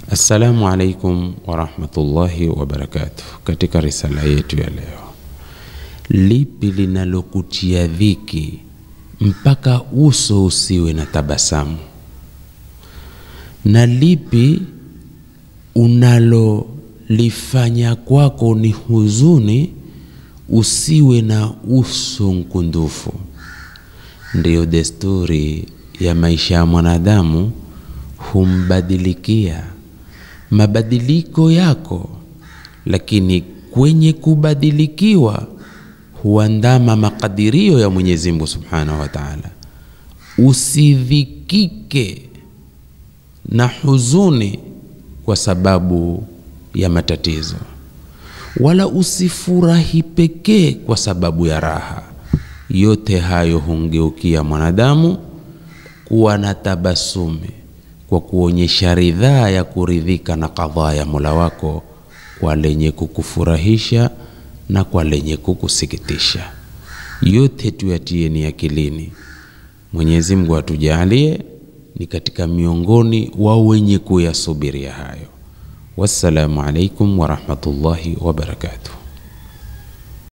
Assalamu alaikum warahmatullahi wabarakatuh. Katika risala yetu ya leo, lipi linalokutia dhiki mpaka uso usiwe na tabasamu, na lipi unalolifanya kwako ni huzuni usiwe na uso mkundufu? Ndiyo desturi ya maisha ya mwanadamu, humbadilikia mabadiliko yako, lakini kwenye kubadilikiwa huandama makadirio ya Mwenyezi Mungu Subhanahu wa Ta'ala. Usidhikike na huzuni kwa sababu ya matatizo, wala usifurahi pekee kwa sababu ya raha. Yote hayo humgeukia mwanadamu kuwa na tabasumi kwa kuonyesha ridhaa ya kuridhika na kadhaa ya Mola wako kwa lenye kukufurahisha na kwa lenye kukusikitisha. Yote tuyatieni akilini. Mwenyezi Mungu atujalie ni katika miongoni wa wenye kuyasubiria hayo. Wassalamu alaikum warahmatullahi wabarakatuh.